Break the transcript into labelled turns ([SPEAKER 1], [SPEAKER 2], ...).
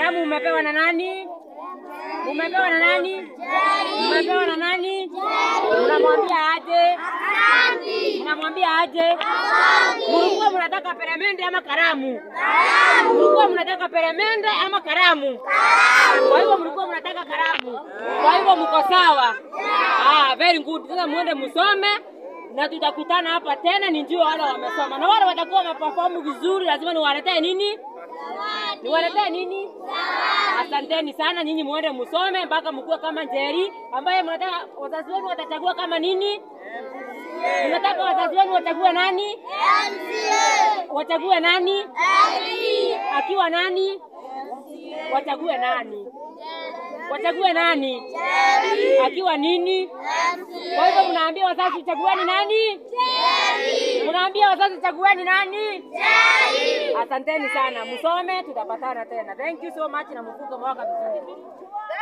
[SPEAKER 1] Karamu umepewa na nani? Umepewa na nani? Umepewa na nani? Unamwambia aje? Unamwambia aje? Mlikuwa mnataka peremende ama karamu? Mlikuwa mnataka peremende ama karamu? Kwa hivyo mlikuwa mnataka karamu. Kwa hivyo mko sawa. Ah, very good. Sasa muende msome na tutakutana hapa tena, ni njio wale wamesoma na wale watakuwa wameperform vizuri, lazima niwaletee nini? Niwaletee nini? Asanteni sana nyinyi, muende msome mpaka mkuwe kama Njeri ambaye mnataka wazazi wenu watachagua kama nini? Mnataka wazazi wenu wachague nani? Wachague nani? Akiwa nani? Wachague nani? Wachague nani? Akiwa nini? Kwa hivyo mnaambia wazazi chagueni nani? Mnaambia wazazi chagueni nani? Asanteni sana, msome, tutapatana tena. Thank you so much na mfunge mwaka vizuri.